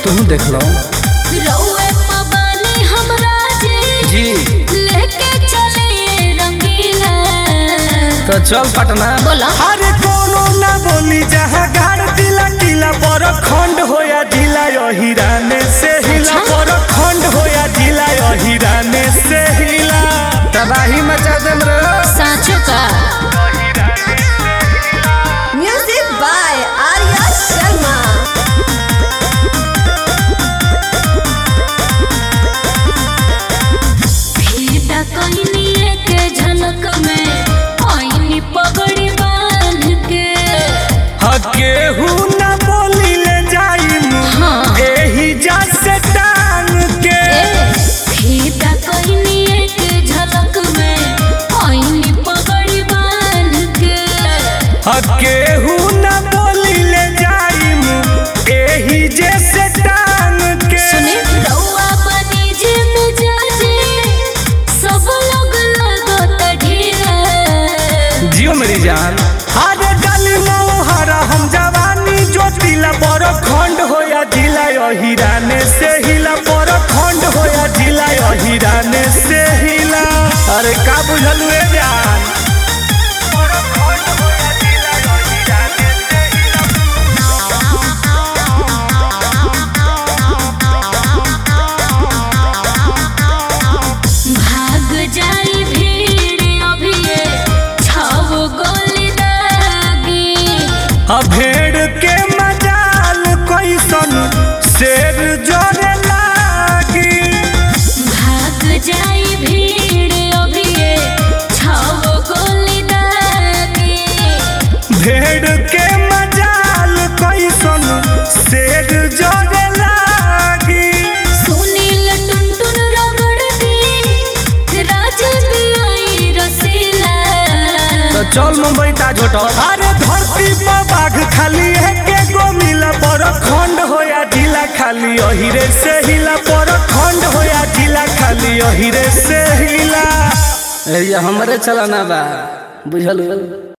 तुम देख लो रउए पबानी हमरा जी जी लेके चले रंगीला तो चल पटना बोला अरे कोनो ना बोली जहाँ गाड़ दिला किला पर खंड होया जिला हिराने से हिला अच्छा। पर खंड होया जिला हिराने से हिला तबाही मचा देम रे साँचो का Music by Arya Sharma. फीता कोइनी के झलक में आईनी पगड़ी बांध के केहू ना बोली ले जाई हाँ। एही जा से टांग के फीता कोइनी के झलक में आईनी पगड़ी बांध के केहू ना बोली ले जाई एही जे से टांग के सुने रउआ बनी जे मिजाजे सब लोग लगत ढीला जियो मेरी जान अरे गली मोहरा हम जवानी ज्योतिला पर खंड होया जिला हिराने से हिला पर खंड होया जिला हिराने से हिला अरे का बुझल हुए जान भाग जाई भीड़ अभिये छाव गोली दागी आ भेड़ के मजाल कैसन शेर जोरे लागी भाग जाई भीड़ अभिये छाव गोली दागी भेड़ के मजाल कैसन शेर जोरे लागी सुनील टुनटुन रगड़ दी राज भी आई रसीला तो चल मुंबई ताज होटल अरे धरती पर बाघ खाली है के गो मिला पर खंड होया जिला खाली अहिरे से हिला पर खंड होया जिला खाली अहिरे से हिला एरिया हमरे चलाना बा बुझल